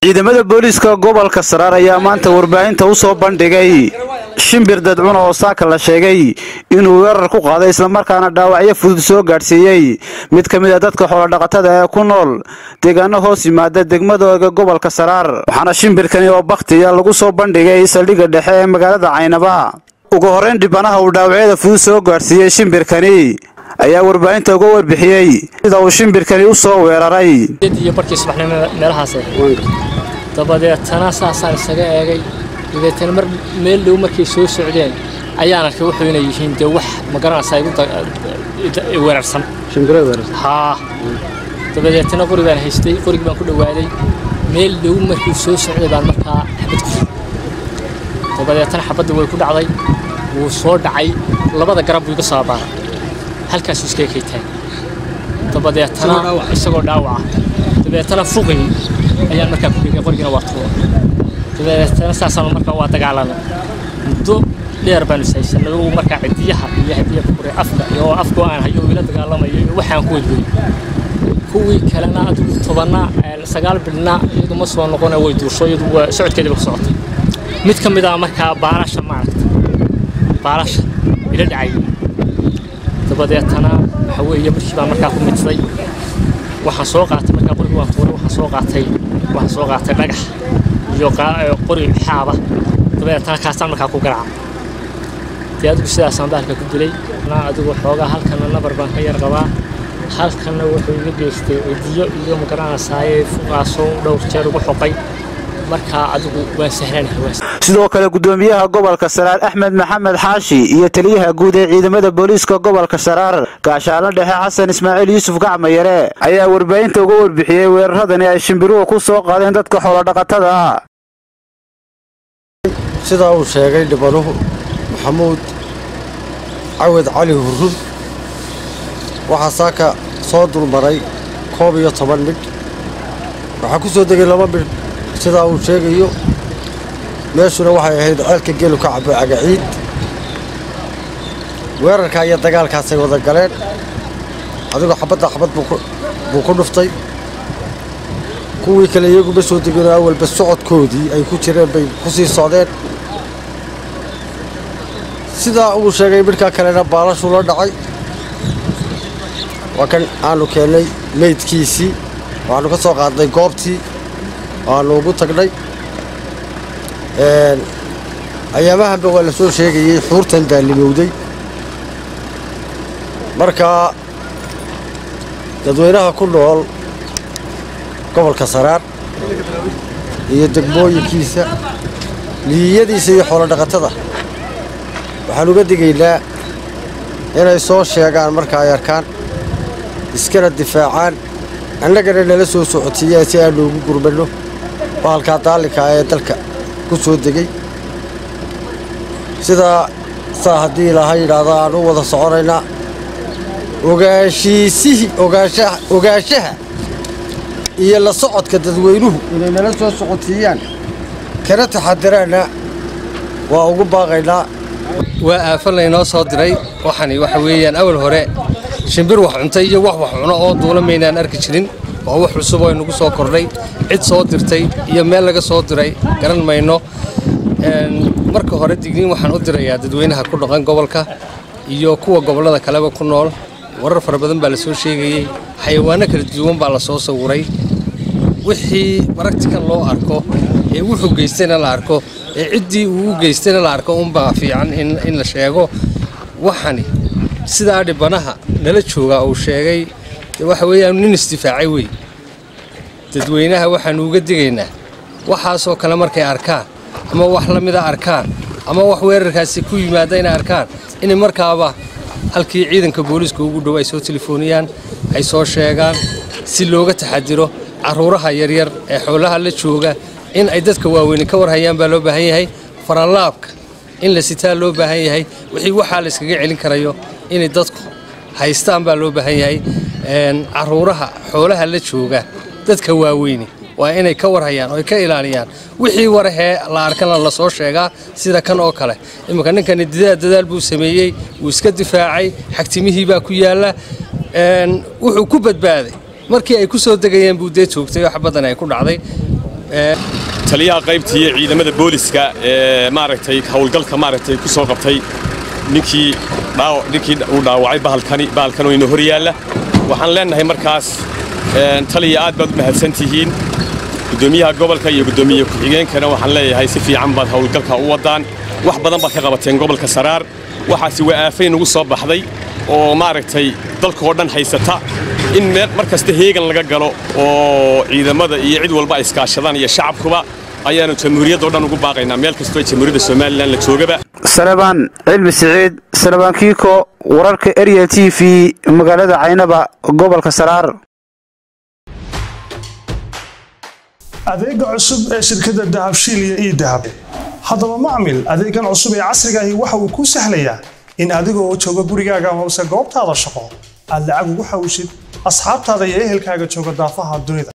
ciidamada booliiska gobolka saraar ayaa maanta warbaahinta u soo bandhigay shimbir dadcun oo saaka la sheegay inuu weerar ku qaaday islamarkaana dhaawacyo fudud soo gaadhsiiyey mid ka mid a dadka xoolodhaqatada ee ku nool deegaano hoos yimaada degmadooda gobolka saraar waxaana shimbirkani oo bakhtiya lagu soo bandhigay saldhigga dhexe ee magaalada caynaba ugu horrayn dhibanaha uu dhaawacyada fudud soo gaadhsiiyey shimbirkani ayaa warbaahinta uga warbixiyey sida uu shimbirkani u soo weeraray iyo barkii subaxnimo meelahaas dabadeetana saasaan isaga eegay dabeetana mar meel dhow markay soo socdeen ayaan arkay wuxuu inay yihiin dee wax ma garanaysaa igu weerarsan haa dabadeetana qori baan haystay qorigii baan ku dhowaaday meel dhow markuu soo socday baan markaa xabad ku dabadeetana xabadda way ku dhacday wuu soo dhacay labada garab buu iga soo abaaray halkaasuu iskaga kaytaan dabadeetana isagoo dhaawaca dabeetana fuqin ayaan markaa ku dhigay qorigina waa tuura dabeetana saasaan markaa waa dagaalanay muddo dheer baanu ishaysanay uu markaa cidiyaha iyo hadiya kure afka iyo afka aan hayo ila dagaalamayo iyo waxaan ku wadway kuwii kalena adigu tobanna sagaal bilna iyadu ma soo noqona way duusho iyadu waa socodkeediiba ku socotay mid ka mid ah markaa baalasha maaragta baalasha ila dhacay dabadeetana waxa weeye markii baan markaa ku midsaday waxaan soo qaatay markaa qorigi waan tuuray waxaan soo qaatay waxaan soo qaatay dhagax iyo qori xaaba dabadeetana kaasaan markaa ku garaaca dee adigu sidaasaan bahalka ku dilay adigu xoogaa halkana nabar baan ka yar qabaa halkana wuxuu iga geystay cidiyo iyo magaranaysaayee fuqaasoo dhowr jeer ugu xoqay markaa adigu waan sahlanahay sidoo kale gudoomiyaha gobolka saraar axmed maxamed xaashi iyo taliyaha guud ee ciidamada booliiska gobolka saraar gaashaalo dhexe xasan ismaaciil yuusuf gacmayare ayaa warbaahinta uga warbixiyey weeraradani ay shimbiruhu ku soo qaadeen dadka xoolodhaqatada ah sidaa uu sheegay dhibanuhu maxamuud cawed cali hurrun waxaa saaka soo dulmaray koob iyo toban midh waxaa ku soo degay laba midh sidaa uu sheegayo meeshuna waxay ahayd ceelka gelu ka cabo cagaciid weerarkaa iyo dagaalkaasay wada galeen adigoo xabadda xabad buu ku dhuftay kuwii kale iyaguma soo degino awalba socodkoodii ay ku jireen bay ku sii socdeen sidaa uu sheegay midhkaa kalena baalashuu la dhacay waa kan aanu keennay meydkiisii waxaannu ka soo qaadnay goobtii waannu ugu tagnay ayaamahanba waa la soo sheegayey xuurtan daallimowday markaa dadweynaha ku nool gobolka saraar iyo degmooyinkiisa liyiyadiisa iyo xoolodhaqatada waxaan uga digaynaa inay soo sheegaan marka ay arkaan iskana difaacaan annagana nala soo socotiiyaan si aanu ugu gurmanno bahalkaa daallinkaa ee dalka ku soo degay sidaa saa haddii ilaaha yidhaahda aan u wada soconaynaa ogaashiisihii ogaanshaha iyo la socodka dadweynuhu inay nala soo socotiiyaan kana taxadiraanna waa ugu baaqaynaa waa aafan laynoo soo diray waxani waxa weeyaan awal hore shimbir wax cuntay iyo wax wax cuno oo duula maynaan arki jirin waa wax cusub oo inagu soo kordhay cid soo dirtay iyo meel laga soo diray garan mayno marka hore digniin waxaan u dirayaa dadweynaha ku dhaqan gobolka iyo kuwa gobollada kaleba ku nool warar fara badan baa la soo sheegayey xayawaanno kala duwan baa la soo sawiray wixii baragtikan loo arko ee wuxuu geystayna la arko ee ciddii uu u geystayna la arko unbaa fiican in la sheego waxani sidaa dhibanaha nala joogaa uu sheegay waxa weeyaan nin isdifaacay wey dadweynaha waxaannu uga digaynaa waxaasoo kale markay arkaan ama wax la mida arkaan ama wax weerarkaasi ku yimaada inay arkaan inay markaaba halkii ciidanka booliiska ugu dhow ay soo telefooniyaan ay soo sheegaan si looga taxadiro carruuraha yaryar ee xoolaha la jooga in ay dadka waaweyni ka warhayaan baa loo baahan yahay faranlaabka in la sitaa loo baahan yahay wixii waxaa la iskaga celin karayo inay dadku haystaan baa loo baahan yahay carruuraha xoolaha la jooga dadka waaweyni waa inay ka warhayaan oo ay ka ilaaliyaan wixii warahee la arkana la soo sheegaa sida kan oo kale imminka ninkani dadaal dadaal buu sameeyey wuu iska difaacay xagtimihii baa ku yaalla wuxuu ku badbaaday markii ay ku soo degayeen buu dee joogtay oo xabaddan ay ku dhacday taliyaha qaybta iyo ciidamada booliska ee maaragtay howlgalka maaragtay ku soo qabtay ninkii ninkii uu dhaawacay bahalkani bahalkan oo inoo hor yaalla waxaan leenahay markaas taliya aad baad u mahadsan tihiin gudoomiyaha gobolka iyo gudoomiye ku-xigeenkana waxaan leeyahay si fiican baad howlgalka u wadaan wax badan baad ka qabateen gobolka saraar waxaasi waa aafay nagu soo baxday oo maaragtay dalka oo dhan haysata in meel mar kasta heegan laga galo oo ciidamada iyo cid walba ay iskaashadaan iyo shacabkuba ayaanu jamhuuriyadda o dhan ugu baaqaynaa meel kastoo jamhuuriyadda somalilan la joogaba salebaan cilmi siciid salebaan kiiko wararka erya t v magaalada caynaba gobolka saraar adeega cusub ee shirkadda dahabshiil iyo ii dahab haddaba macmil adeegan cusub ee casrigaahi waxa uu kuu sahlayaa in adigoo jooga gurigaaga amase goobtaada shaqo aad lacag ugu xawishid asxaabtaada iyo ehelkaaga jooga daafaha dunida